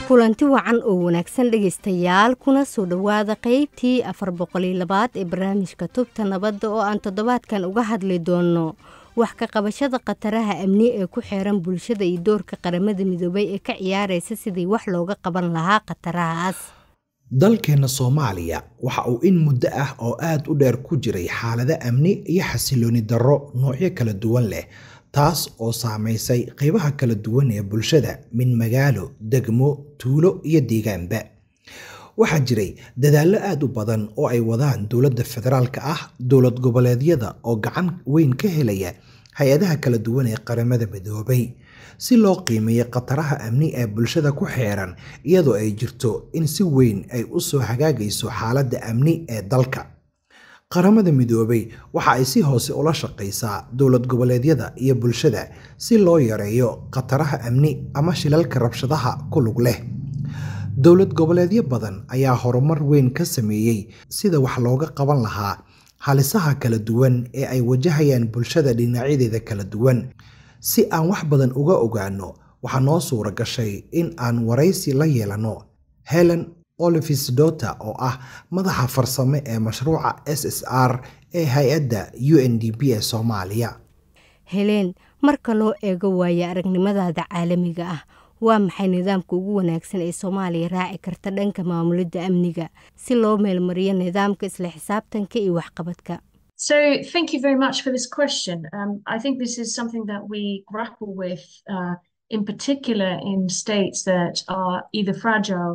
kulanti wacan oo wanaagsan dhegaystayaal kuna soo dhowaada qeybtii afar boqoliyo labaad ee barnaamijka tubta nabadda oo aan toddobaadkan uga hadli doonno wax ka qabashada khataraha amni ee ku xeeran bulshada iyo doorka qaramada midoobay ee ka ciyaaraysa sidii wax looga qaban lahaa khatarahaas dalkeenna soomaaliya waxa uu in muddo ah oo aad u dheer ku jiray xaalado amni iyo xasilooni darro noocyo kala duwan leh taas oo saamaysay qaybaha kala duwan ee bulshada min magaalo degmo tuulo iyo deegaanba waxaa jiray dadaallo aad u badan oo ay wadaan dowladda federaalka ah dowlad goboleedyada oo gacan weyn ka helaya hay-adaha kala duwan ee qaramada midoobay si loo qiimeeyo khataraha amni ee bulshada ku xeeran iyadoo ay jirto in si weyn ay u soo hagaagayso xaaladda amni ee dalka qaramada midoobay waxa ay si hoose ula shaqaysaa dowlad goboleedyada iyo bulshada si loo yareeyo khataraha amni ama shilalka rabshadaha ku lug leh dowlad goboleedyo badan ayaa horumar weyn ka sameeyey sida wax looga qaban lahaa halisaha kala duwan ee ay wajahayaan bulshada dhinacyadeeda kala duwan si aan wax badan uga ogaano waxaa noo suura gashay in aan waraysi la yeelano helen olivis dota oo ah madaxa farsame ee mashruuca s s r ee hay-adda u n d p ee soomaaliya heleen marka loo eego waaye aragnimadaada caalamiga ah waa maxay nidaamka ugu wanaagsan ee soomaaliya raaci karta dhanka maamulidda amniga si loo meelmariyo nidaamka isla xisaabtanka iyo waxqabadka So, thank you very much for this question. Um, I think this is something that we grapple with, uh, in particular in states that are either fragile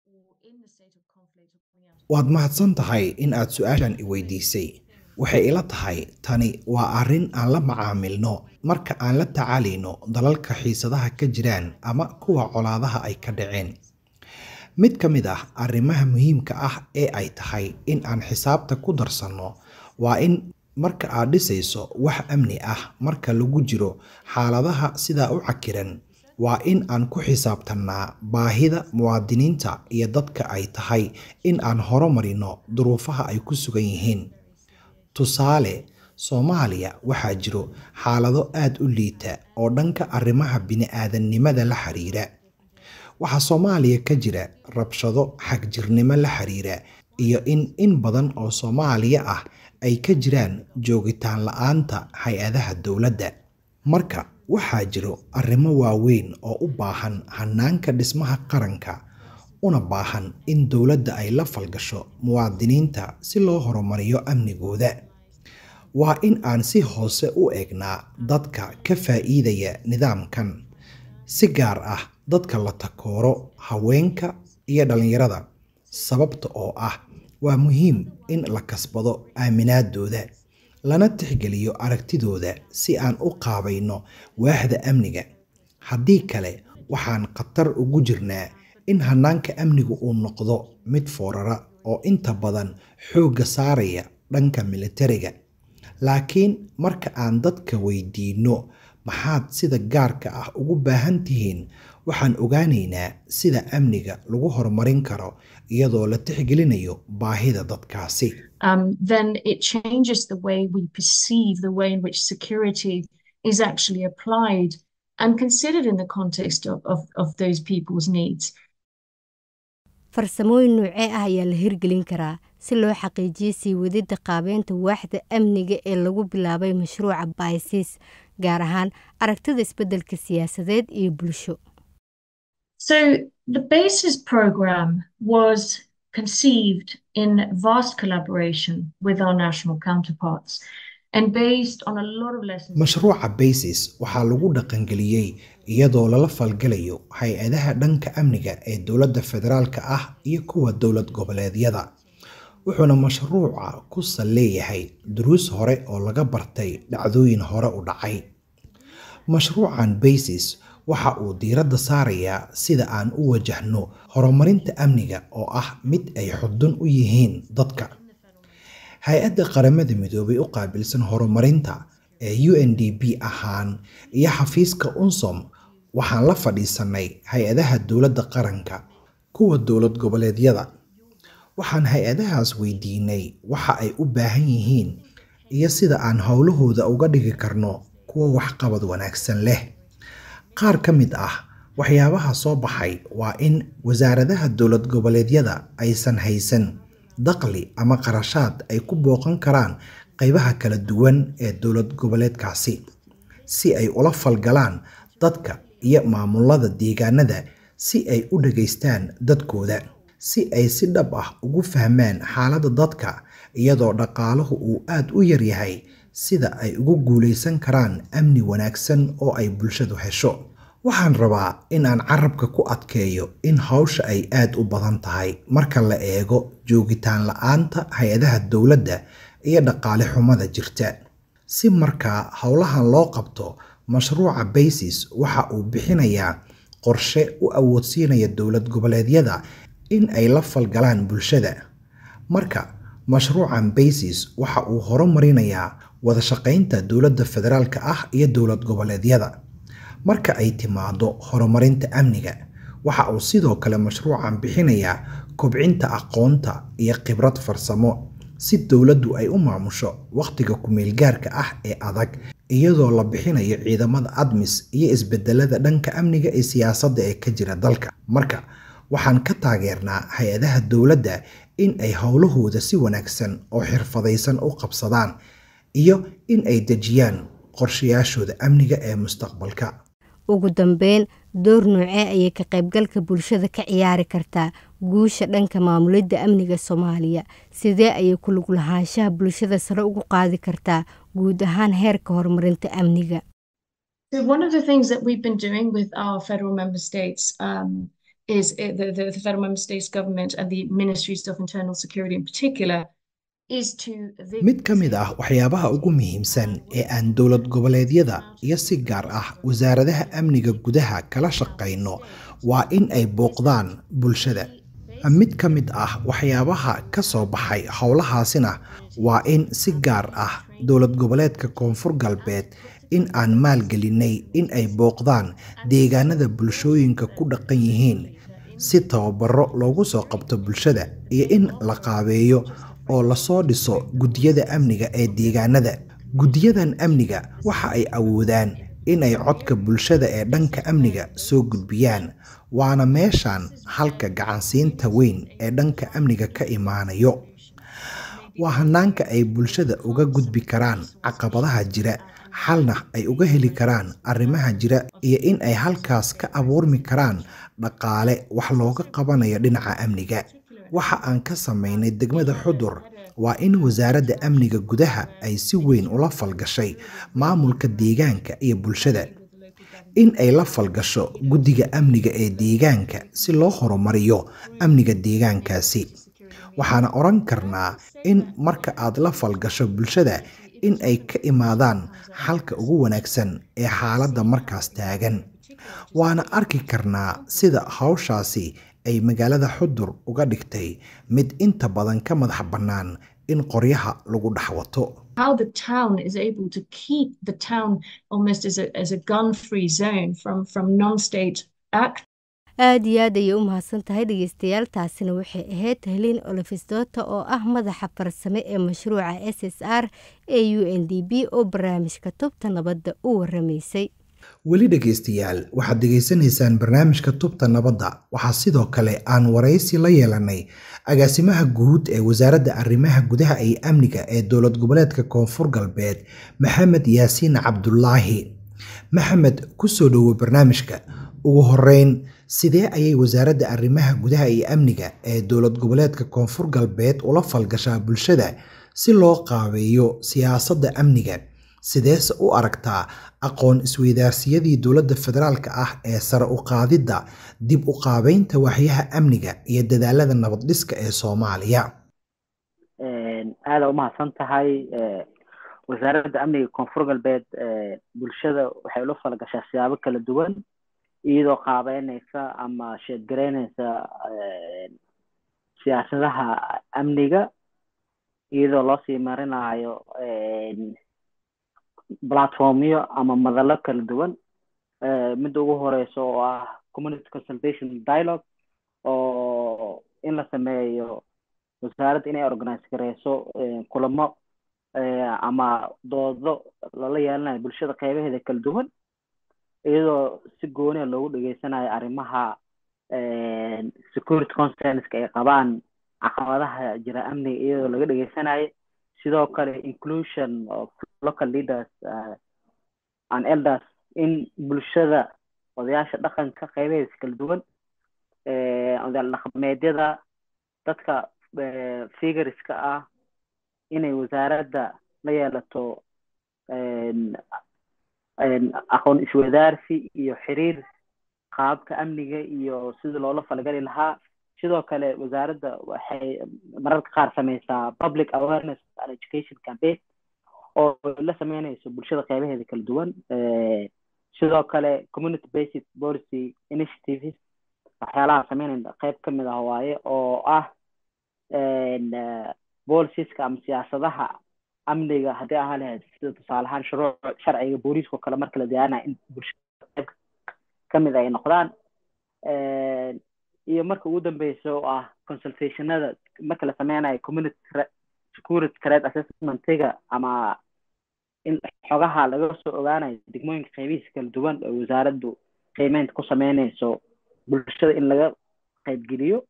waad mahadsan tahay in aad su-aashan i weydiisay waxay ila tahay tani waa arrin aan la macaamilno marka aan la tacaalayno dalalka xiisadaha ka jiraan ama kuwa colaadaha ay ka dhaceen mid ka mid ah arrimaha muhiimka ah ee ay tahay in aan xisaabta ku darsanno waa in marka aad dhisayso wax amni ah marka lagu jiro xaaladaha sidaa u cakiran waa in aan ku xisaabtannaa baahida muwaadiniinta iyo dadka ay tahay in aan horumarino duruufaha ay ku sugan yihiin tusaale soomaaliya waxaa jiro xaalado aad u liita oo dhanka arrimaha bini-aadannimada la xiriira waxaa soomaaliya ka jira rabshado xagjirnimo la xiriira iyo in in badan oo soomaaliya ah ay ka jiraan joogitaan la-aanta hay-adaha dowladda marka waxaa jiro arrimo waaweyn oo u baahan hanaanka dhismaha qaranka una baahan in dowladda ay la falgasho muwaadiniinta si loo horumariyo amnigooda waa in aan si hoose u eegnaa dadka ka faa'iidaya nidaamkan si gaar ah dadka la takooro haweenka iyo dhallinyarada sababta oo ah waa muhiim in la kasbado aaminaadooda lana tixgeliyo aragtidooda si aan u qaabayno waaxda amniga haddii kale waxaan khatar ugu jirnaa in hanaanka amnigu uu noqdo mid foorara oo inta badan xoogga saaraya dhanka militariga laakiin marka aan dadka weydiinno maxaad sida gaarka ah ugu baahan tihiin waxaan ogaanaynaa sida amniga lagu horumarin karo iyadoo la tixgelinayo baahida dadkaasi um, then it changes the way we perceive the way in which security is actually applied and considered in the context of, of, of those people's needs. farsamooyin noocee ah ayaa la hirgelin karaa si loo xaqiijiyo sii wadidda qaabeynta waaxda amniga ee lagu bilaabay mashruuca baysis gaar ahaan aragtida isbeddelka siyaasadeed iyo bulsho So the BASIS program was conceived in vast collaboration with our national counterparts and based on a lot of lessons. mashruuca basis waxaa lagu dhaqangeliyey iyadoo lala falgalayo hay-adaha dhanka amniga ee dowladda federaalka ah iyo kuwa dowlad goboleedyada wuxuuna mashruuca ku sal leeyahay duruus hore oo laga bartay dhacdooyin hore u dhacay mashruucan basis waxa uu diiradda saarayaa sida aan u wajahno horumarinta amniga oo ah mid ay xudun u yihiin dadka hay-adda qaramada midoobay u qaabilsan horumarinta ee u n d p ahaan iyo xafiiska unsom waxaan la fadhiisanay hay-adaha dowladda qaranka kuwa dowlad goboleedyada waxaan hay-adahaas weydiinay waxa ay u baahan yihiin iyo sida aan howlahooda uga dhigi karno kuwa waxqabad wanaagsan leh qaar ka mid ah waxyaabaha soo baxay waa in wasaaradaha dowlad goboleedyada aysan haysan dakhli ama qarashaad ay ku booqan karaan qaybaha kala duwan ee dowlad goboleedkaasi si ay ula falgalaan dadka iyo maamulada deegaanada si ay u dhageystaan dadkooda si ay si dhab ah ugu fahmaan xaaladda dadka iyadoo dhaqaaluhu uu aada u yaryahay sida ay ugu guulaysan karaan amni wanaagsan oo ay bulshadu hesho waxaan rabaa in aan carabka ku adkeeyo in hawsha ay aada u badan tahay marka la eego joogitaan la-aanta hay-adaha dowladda iyo dhaqaale xumada jirta si markaa howlahan loo qabto mashruuca basis waxa uu bixinayaa qorshe u awoodsiinaya dowlad goboleedyada in ay la falgalaan bulshada marka mashruucan basis waxa uu horumarinayaa wada shaqaynta dowladda federaalka ah iyo dowlad goboleedyada marka ay timaado horumarinta amniga waxa uu sidoo kale mashruucan bixinayaa kobcinta aqoonta iyo khibrad farsamo si dowladdu ay u maamusho wakhtiga ku-meelgaarka ah ee adag iyadoo la bixinayo ciidamada admis iyo isbedelada dhanka amniga ee siyaasadda ee ka jira dalka marka waxaan ka taageernaa hay-adaha dowladda in ay howlahooda si wanaagsan oo xirfadaysan u qabsadaan iyo in ay dejiyaan qorshayaashooda amniga ee mustaqbalka ugu dambeyn door noocee ayay ka qaybgalka bulshada ka ciyaari kartaa guusha dhanka maamulidda amniga soomaaliya sidee ayay ku lug lahaanshaha bulshada sare ugu qaadi kartaa guud ahaan heerka horumarinta amniga one of the things that we've been doing with our federal member states um, is the, the, the federal member states government and the ministries of internal security in particular mid ka mid ah waxyaabaha ugu muhiimsan ee aan dowlad goboleedyada iyo si gaar ah wasaaradaha amniga gudaha kala shaqayno waa in ay booqdaan bulshada mid ka mid ah waxyaabaha ka soo baxay howlahaasina waa in si gaar ah dowlad goboleedka koonfur galbeed in aan maalgelinay in ay booqdaan deegaanada bulshooyinka ku dhaqan yihiin si tababaro loogu soo qabto bulshada iyo in la qaabeeyo oo lasoo dhiso guddiyada amniga ee deegaanada guddiyadan amniga waxa ay awoodaan in ay codka bulshada ee dhanka amniga soo gudbiyaan waana meeshan halka gacansiinta weyn ee dhanka amniga ka imaanayo waa hanaanka ay bulshada uga gudbi karaan caqabadaha jira xalna ay uga heli karaan arrimaha jira iyo in ay halkaas ka abuurmi karaan dhaqaale wax looga qabanayo dhinaca amniga waxa aan ka samaynay degmada xudur waa in wasaaradda amniga gudaha ay si weyn ula falgashay maamulka deegaanka iyo bulshada in ay la falgasho guddiga amniga ee deegaanka si loo horumariyo amniga deegaankaasi waxaana odhan karnaa in marka aad la falgasho bulshada in ay ka imaadaan xalka ugu wanaagsan ee xaaladda markaas taagan waana arki karnaa sida hawshaasi ay magaalada xudur uga dhigtay mid inta badan ka madax bannaan in qoryaha lagu dhex wato how the town is able to keep the town almost as a, as a gun-free zone from, from non-state act aada iyo aad ayay u mahadsan tahay dhegeystayaal taasina waxay ahayd heliin olofisdota oo ah madaxa farsame ee mashruuca s s r ee u n d b oo barnaamijka tubta nabadda u waramaysay weli dhegaystayaal waxaad degaysanaysaan barnaamijka tubta nabadda waxaa sidoo kale aan waraysi la yeelanay agaasimaha guud ee wasaaradda arrimaha gudaha iyo amniga ee dowlad goboleedka koonfur galbeed maxamed yaasiin cabdulaahi maxamed kusoo dhowo barnaamijka ugu horeyn sidee ayay wasaaradda arrimaha gudaha iyo amniga ee dowlad goboleedka koonfur galbeed ula falgashaa bulshada si loo qaabeeyo siyaasadda amniga sideese u aragtaa aqoon isweydaarsiyadii dowladda federaalka ah ee sare u qaadidda dib u qaabeynta waxyaha amniga iyo dadaalada nabad dhiska ee soomaaliya aada umahadsan tahay wasaaradda amniga koonfur galbeed bulshada waxay ula falgashaa siyaabo kala duwan iyadoo qaabeyneysa ama sheedgareyneysa siyaasadaha amniga iyadoo loo sii marinayo platformyo ama madalo kala duwan midda ugu horeyso oo ah community consultation dialogue oo in la sameeyo wasaaradda inay organize gareyso kulamo ama doodo lala yeelanayo bulshada qeybaheeda kala duwan iyadoo si gooniya loogu dhageysanayo arrimaha security concerns-ka ay qabaan caqabadaha jira amniga iyadoo laga dhageysanayo sidoo kale inclusion of local leaders uh, and elders in bulshada odayaasha dhaqanka qeybaheeda kala duwan odayaal dhaqameedyada dadka figureska ah inay wasaaradda la yeelato aqoon iswadaarsi iyo xiriir qaabka amniga iyo sidii loola falgali lahaa sidoo kale wasaaradda waxay mararka qaar sameysaa public awareness and education campaign oo la sameynayso bulshada qeybaheeda kala duwan sidoo kale community based policy initiatives waxyaalaha sameynaya qeyb ka mid ah waaye oo ah bolisiska ama siyaasadaha amniga haddii ahaa lahayd sida tusaale ahaan shuruuc sharciga booliiska oo kale marka la diyaarinayo in bulshada qeyb kamid ay noqdaan iyo marka ugu dambeysa oo ah consultationada marka la sameynayo community security threat assessmentiga ama in xogaha laga soo ogaanayo degmooyinka qeybihiisa kala duwan oo wasaaraddu qiimeynta ku sameyneyso bulshada in laga qeybgeliyo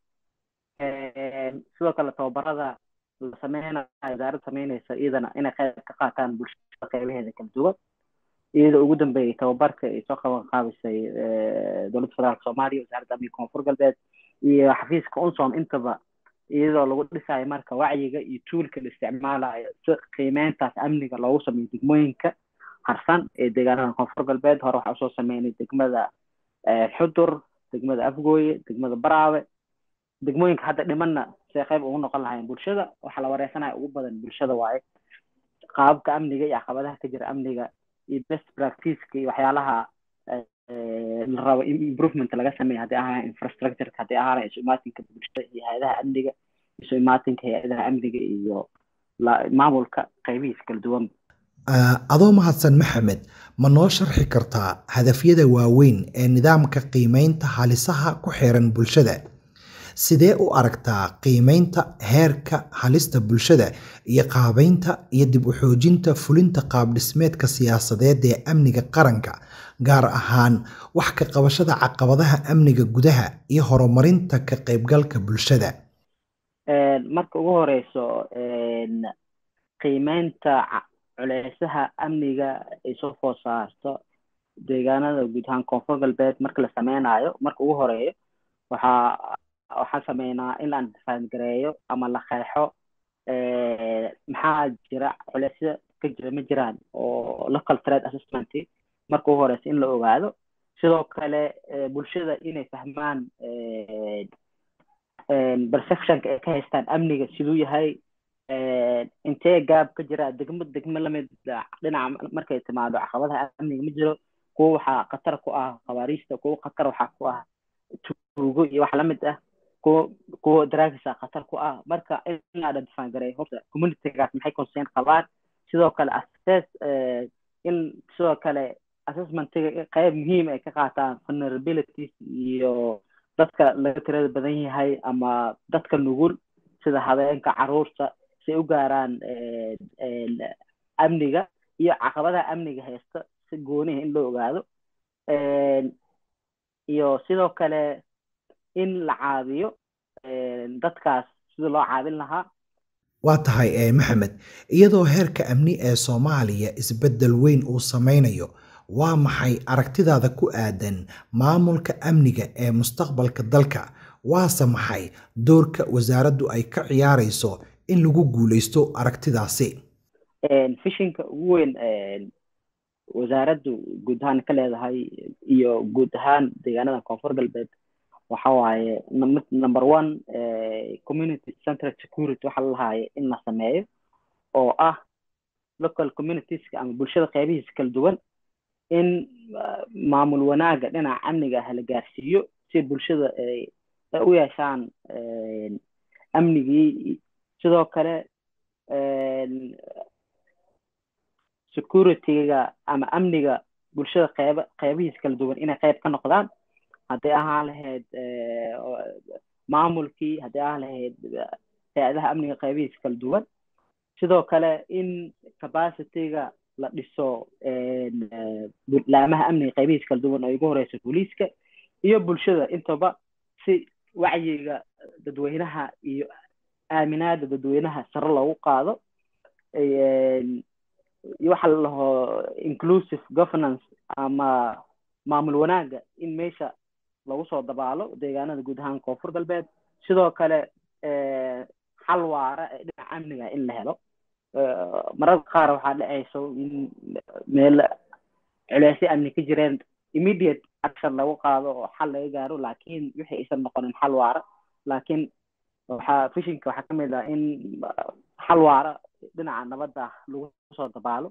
sidoo kale tababarada la sameynayo wasaaradda sameyneysa iyadana inay qeyb ka qaataan bulshada qeybaheeda kala duwan iyadoo ugu dambeeyay tababarka ay soo qaban qaabisay dowladda federaalka soomaaliya wasaaradda amniga koonfur galbeed iyo xafiiska unsom intaba iyadoo lagu dhisayo marka wacyiga iyo tuulka la isticmaalayo si qiimeyntaas amniga loogu sameeyo degmooyinka harsan ee deegaanada koonfur galbeed hore waxaa usoo sameynay degmada xudur degmada afgooye degmada baraawe degmooyinka hadda dhimanna see qeyb ugu noqon lahayn bulshada waxaa la wareysanaya ugu badan bulshada waaye qaababka amniga iyo caqabadaha ka jira amniga iyo best practiceka iyo waxyaalaha la rabo improvement laga sameeya haddii ahaa infrastructureka haddii ahaa isu imaatinka bulshada iyo hay-adaha amniga isu imaatinka hay-adaha amniga iyo maamulka qeybihiisa kala duwan adoo mahadsan maxamed ma noo sharxi kartaa hadafyada waaweyn ee nidaamka qiimeynta halisaha ku xiran bulshada sidee u aragtaa qiimeynta heerka halista bulshada iyo qaabeynta iyo dib u xoojinta fulinta qaabdhismeedka siyaasadeed ee amniga qaranka gaar ahaan wax ka qabashada caqabadaha amniga gudaha iyo horumarinta ka qaybgalka bulshada marka ugu horeyso qiimeynta culeysaha amniga ay soo food saarto deegaanada guud ahaan koonfur galbeed marka la sameynayo marka ugu horeeyo waxaa waxaan sameynaa in aan faangareeyo ama la qeexo maxaa jira culeysya ka jira ma jiraan oo local threat assessment marka ugu horeysa in la ogaado sidoo kale bulshada inay fahmaan perceptionka ay ka haystaan amniga siduu yahay intee gaab ka jira degmo degmo lamid dhinaca markay timaado caqabadaha amniga ma jiro kuwa waxaa khatar ku ah khabaariista kuwa khatar waxaa ku ah tuugo iyo wax lamid ah kuwa kuwa dragisa khatar ku ah marka in la identify gareeyo horta communitygaas maxay concern qabaan sidoo kale assess in sidoo kale assessmentiga qayb muhiim ay ka qaataan vulnerabilities iyo dadka laga tirada badan yahay ama dadka nugul sida habeenka caruurta si ay u gaaraan amniga iyo caqabadaha amniga haysta si gooniha in loo ogaado iyo sidoo kale in la caabiyo dadkaas sida loo caabin lahaa waa tahay maxamed iyadoo heerka amni ee soomaaliya isbeddel weyn uu sameynayo waa maxay aragtidaada ku aadan maamulka amniga ee mustaqbalka dalka waase maxay doorka wasaaraddu ay ka ciyaarayso in lagu guuleysto aragtidaasi fishinka ugu weyn wasaaraddu guud ahaan ka leedahay iyo guud ahaan deegaanada koonfur galbeed waxa waaye number one community central security waxa la lahaaye in la sameeyo oo ah local communitieska ama bulshada qeybihiisa kala duwan in maamul wanaaga dhinaca amniga ah la gaarsiiyo si bulshada ay u yeeshaan amnigii sidoo kale securityga ama amniga bulshada qeyba qeybihiisa kala duwan inay qeyb ka noqdaan hadday ahaan lahayd maamulkii hadday ahaan lahayd hay-adaha amniga qeybihiisa kala duwan sidoo kale in capacityga la dhiso laamaha amniga qaybihiis kala duwan oo ugu horeysa booliiska iyo bulshada intaba si wacyiga dadweynaha iyo aaminaada dadweynaha sare loogu qaado iyo waxa la dhaho inclusive governance ama maamul wanaaga in meesha lagu soo dabaalo deegaanada guud ahaan koonfur galbeed sidoo kale xal waara ee dhinaca amniga in la helo mararka qaar waxaa dhacayso in meel culeysyo amni ka jireen immediate action lagu qaado oo xal laga gaaro laakiin wixii aysan noqonin xal waara laakiin waxaa fishinka waxaa ka mid ah in xal waara dhinaca nabadda lagu soo dabaalo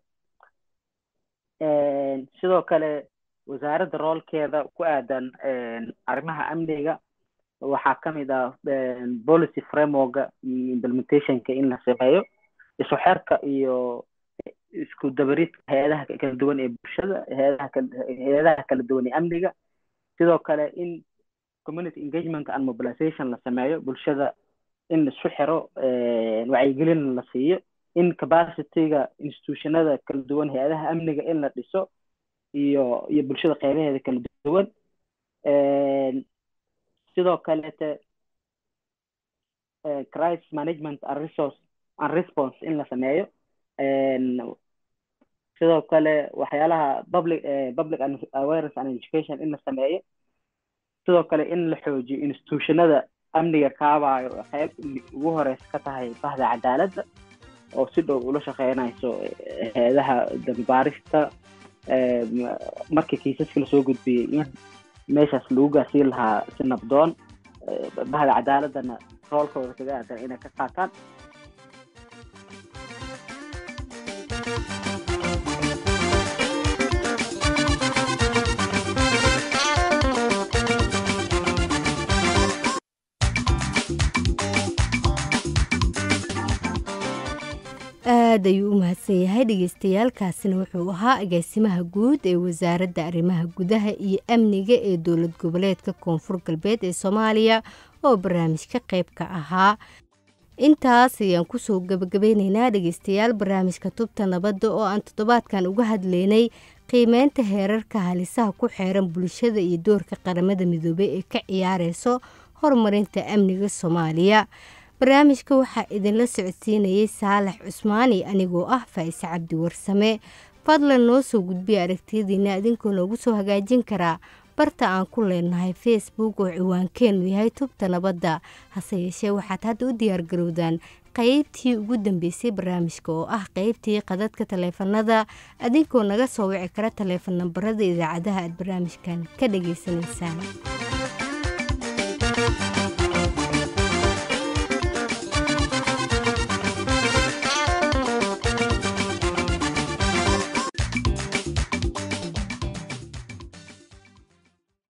sidoo kale wasaaradda roolkeeda ku aadan arrimaha amniga waxaa ka mid ah policy frameworka iyo implementationka in la sameeyo isu xerka iyo isku dabaridka hay-adaha kala duwan ee bulshada hay-adaha hay-adaha kala duwan ee amniga sidoo kale in community engagement and mobilization la sameeyo bulshada in laisu xiro wacyigelin la siiyo in capacityga institutionada kala duwan hay-adaha amniga in la dhiso iyo iyo bulshada qeybaheeda kala duwan sidoo kalete crisis management and resource and response in la sameeyo sidoo kale waxyaalaha public public awareness and education in la sameeyo sidoo kale in la xoojiyo institutionada amniga kaabayo qeyb ugu horeysa ka tahay bahda cadaaladda oo si dhow ula shaqeynayso hay-adaha dambaarista markii kiisaska lasoo gudbiyey in meeshaas lagu gaarsiin lahaa si nabdoon bahda cadaaladdana roolkooda kaga aadan inay ka qaataan aad ayuu u mahadsan yahay dhegeystayaaalkaasina wuxuu ahaa agaasimaha guud ee wasaaradda arrimaha gudaha iyo amniga ee dowlad goboleedka koonfur galbeed ee soomaaliya oo barnaamijka qayb ka ahaa intaas ayaan kusoo gabagabeyneynaa dhegeystayaal barnaamijka tubta nabadda oo aan toddobaadkan uga hadleynay qiimeynta heerarka halisaha ku xeeran bulshada iyo doorka qaramada midoobey ee ka ciyaareyso horumarinta amniga soomaaliya barnaamijka waxaa idinla socodsiinayay saalax cusmaani anigoo ah faa'ise cabdi warsame fadlan noo soo gudbiya aragtiyadiina idinkoo noogu soo hagaajin karaa barta aan ku leenahay facebook oo ciwaankeenu yahay tubta nabadda hase yeeshee waxaad hadda u diyaargarowdaan qeybtii ugu dambeysay barnaamijka oo ah qeybtii qadadka taleefanada adinkoo naga soo wici kara taleefan nambarada idaacadaha aad barnaamijkan ka dhageysanaysaan